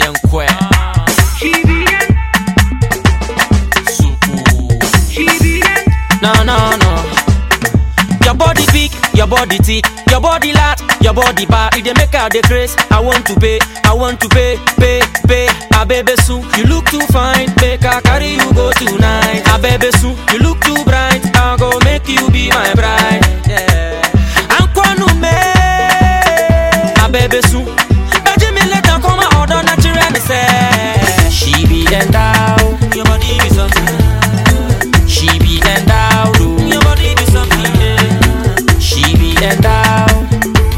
Yenkwe. No, no, no. Your body big, your body thick, your body lat, your body bad. If they make out the grace, I want to pay, I want to pay, pay, pay. Ah, baby, soon you look too fine, make I carry you go tonight. Ah, baby, soon you look too bright, I go make you be my bride. Yeah. Ankwanu me, ah, baby, soon. Baby, me let her come out on natural, me say. She be endowed, your body be something. She be endowed, oh. your body be something. Yeah. She be endowed.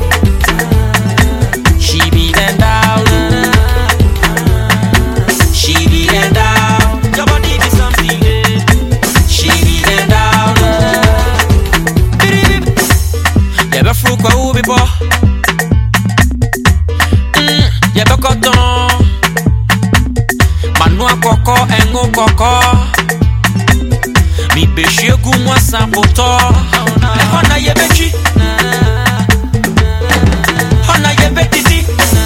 She be endowed. oh. She be endowed. Your body be something. Yeah. She be endowed. oh. Bidi bidi. Yẹbẹ furu kwa ubi bọ. Mm, Yẹbẹ kọtọn. Manu akọkọ ẹnu kọkọ. Mi bɛhyia gu mu asapotɔ ɛhɔ na yɛbɛtwi hɔ na yɛbɛdidi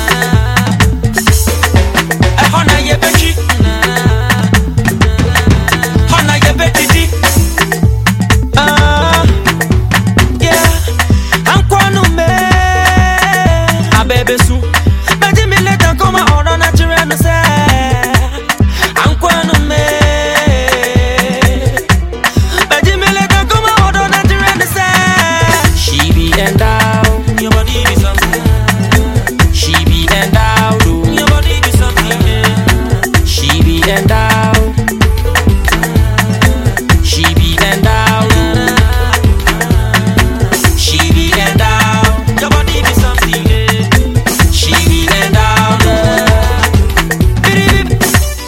ɛhɔ na yɛbɛtwi hɔ na yɛbɛdidi Ah, yeah. Ankwanu me, abɛbɛsu. Bɛgye me later kɔma ɔdɔ na kyerɛ no sɛ, Ankwanu me. But you me let her come out on that and say She be endowed Your body be something She be endowed oh. Your body be something yeah. She be endowed She be endowed oh. She be endowed Your body be something yeah. She be endowed oh. Bidi bidi.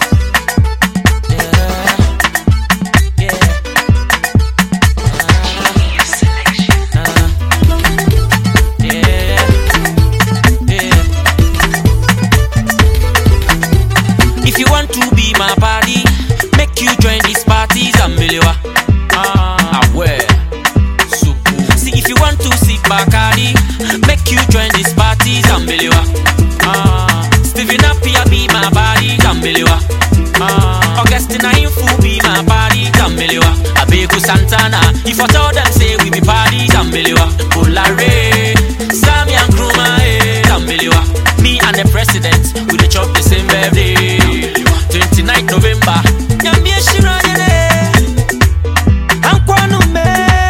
Yeah Yeah Yeah, yeah. If you want to be my party, make you join these parties and miliwa. Ah, where? See if you want to see Bacardi, make you join these parties and miliwa. Ah, Stephen Appiah be my body, Tambelewa. Ah, Augustina Infu be my body, Tambelewa. Abeku Santana, if I tell them say we be party, Tambelewa. Bolare, Sammy and Kruma, eh, Tambelewa. Me and the president, we dey chop the same birthday. 29th November. Nyambie shira yene. Ankwanu me.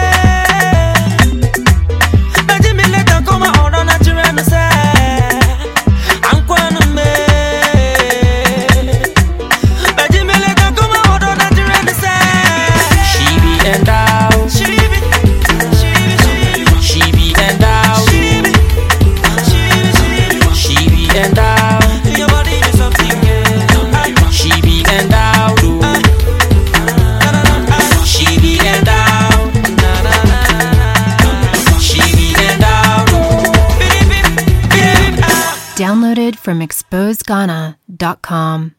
Baji mi leta koma ɔdɔ na kyerɛ no sɛ, Ankwanu me. Baji mi leta koma ɔdɔ na kyerɛ no sɛ, She be endowed. She be, she be, she be. She be endowed. She be, she be, she be. She be endowed. Your body is something, yeah. She be endowed. oh. She be endowed. She be endowed. oh. Downloaded from exposedghana.com.